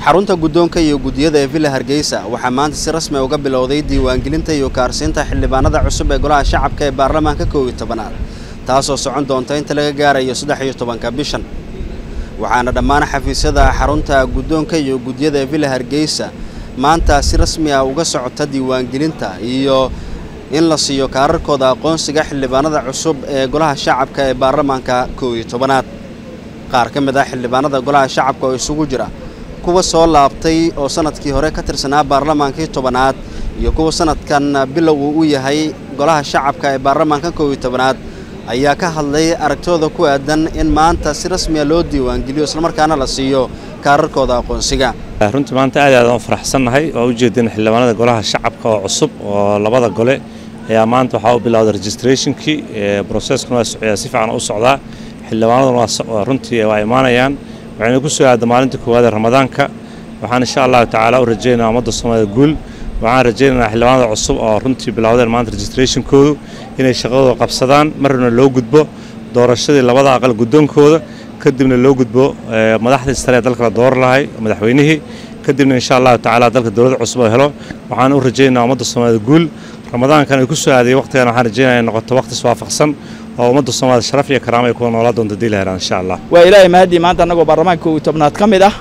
xarunta guddoonka iyo guddiyada ee villa hargeysa waxaa maanta si rasmi uga bilowday diiwaangelinta iyo kaarsiinta xildhibaanada cusub ee golaha shacabka ee baarlamaanka kow iyo tobanaad taasoo socon doonta inta laga gaarayo saddex iyo tobanka bishan waxaana dhammaan xafiisyada xarunta guddoonka iyo guddiyada ee villa hargeysa maanta si rasmi ah uga socota diiwaangelinta iyo in la siiyo kaararkooda aqoonsiga xildhibaanada cusub ee golaha shacabka ee baarlamaanka kow iyo tobanaad qaar ka mid ah xildhibaanada golaha shacabka oo isugu jira kuwa soo laabtay oo sanadkii hore ka tirsanaa baarlamaankii tobanaad iyo kuwa sanadkan bilow uu u yahay golaha shacabka ee baarlamaanka kow iyo tobanaad ayaa ka hadlay aragtooda ku aadan in maanta si rasmiya loo diiwaangeliyo islamarkaana la siiyo kaararkooda aqoonsiga runtii maanta aad aad aan faraxsannahay oo ujeedin xildhibaanada golaha shacabka oo cusub oo labada gole ayaa maanta waxaa u bilowday registrationkii broseskuna waa socdaa si fiican u socdaa xildhibaanaduna waa runtii waa imaanayaan waxayna ku soo aada maalinta koowaad ee ramadaanka waxaan insha allahu tacaala u rajaynayaa ummadda soomaalida guul waxaan rajaynaynaa xildhibaanada cusub oo runtii bilowdeen maanta registrationkoodu inay shaqadooda qabsadaan marna loo gudbo doorashadii labada aqal guddoonkooda kadibna loo gudbo madaxdii sare ee dalka la dooran lahay madaxweynihii kadibna insha allahu tacaala dalka dowlad cusub oo helo waxaan u rajaynayaa ummadda soomaalida guul ramadaankan ay ku soo aadayay waqtigan waxaan rajaynaya in noqoto waqti iswaafaqsan oo ummadda soomaalida sharaf iyo karaama ay kuwa noolaa doonta dii la helaan insha allah waa ilaahay mahadii maanta annagoo baarlamaanka kow iyo tobnaad ka mid ah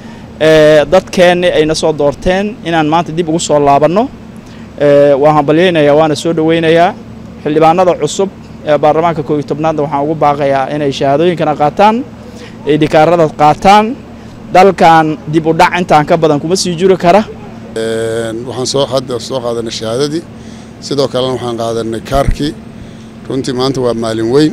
dadkeenni ayna soo doorteen inaan maanta dib ugu soo laabanno waan hambalyaynayaa waana soo dhoweynayaa xildhibaanada cusub ee baarlamaanka kow iyo tobnaadna waxaan ugu baaqayaa inay shahaadooyinkana qaataan ay dhikaarada qaataan dalkan dib u dhac intaan ka badan kuma sii jiri kara waxaan soo hadda soo qaadanay shahaadadii sidoo kalena waxaan qaadanay kaarkii runtii maanta waa maalin weyn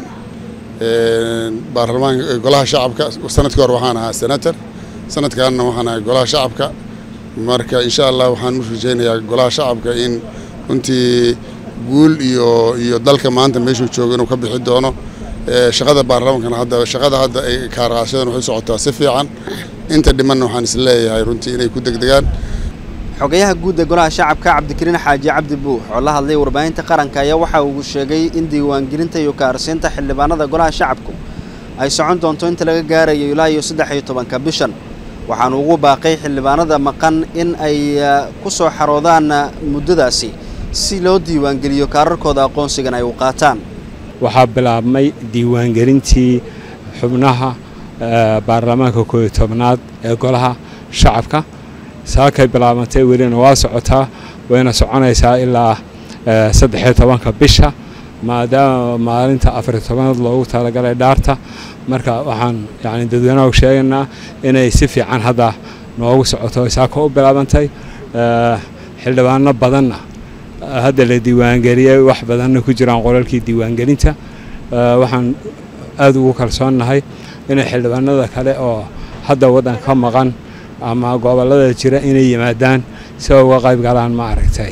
baarlamaanka golaha shacabka sanadkii hore waxaan ahaa senator sanadkaanna waxaan ahay golaha shacabka marka insha allah waxaan u rajaynayaa golaha shacabka in runtii guul iyo iyo dalka maanta meeshuu joogo inuu ka bixi doono shaqada baarlamaankana hadda shaqada hadda ay kaarqaashadan waxay socotaa si fiican inta dhimanna waxaan is leeyahay runtii inay ku degdegaan xogayaha guud ee golaha shacabka cabdikariin xaaji cabdi buux oo la hadlay warbaahinta qaranka ayaa waxa uu sheegay in diiwaangelinta iyo kaarsiinta xildhibaanada golaha shacabku ay socon doonto inta laga gaarayo ilaa iyo saddex iyo tobanka bishan waxaanu ugu baaqay xildhibaanada maqan in ay ku soo xaroodaan muddadaasi si loo diiwaangeliyo kaararkooda aqoonsigan ay u qaataan waxaa bilaabmay diiwaangelintii xubnaha baarlamaanka koob iyo tobnaad ee golaha shacabka saakay bilaabantay welina waa socotaa wayna soconaysaa ilaa saddexiyo tobanka bisha maadaama maalinta afariyo tobanaad loogu talagalay dhaarta marka waxaan yani dadweynaha sheegaynaa inay si fiican hadda noogu socoto saaka u bilaabantay xildhibaano badanna hadda la diiwaangeliyey wax badanna ku jiraan qolalkii diiwaangelinta waxaan aada ugu kalsoonnahay inay xildhibaanada kale oo hadda waddan ka maqan ama gobollada jira inay yimaadaan si ay uga qayb galaan ma aragtay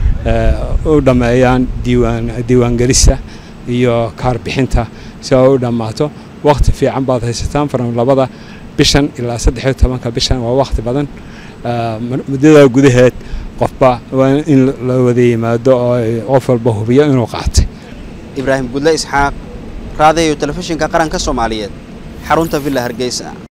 u dhammeeyaan diiwaan diiwaangelista iyo kaarbixinta si ay u dhammaato wakhti fiican baad haysataan faran labada bishan ilaa saddex iyo tobanka bishan waa wakhti badan muddadaa gudaheed qofba waa in la wada yimaado oo qof walba hubiyo inuu qaatay ibraahim gudle isxaaq raadiyo telefishinka qaranka soomaaliyeed xarunta villa hargeysa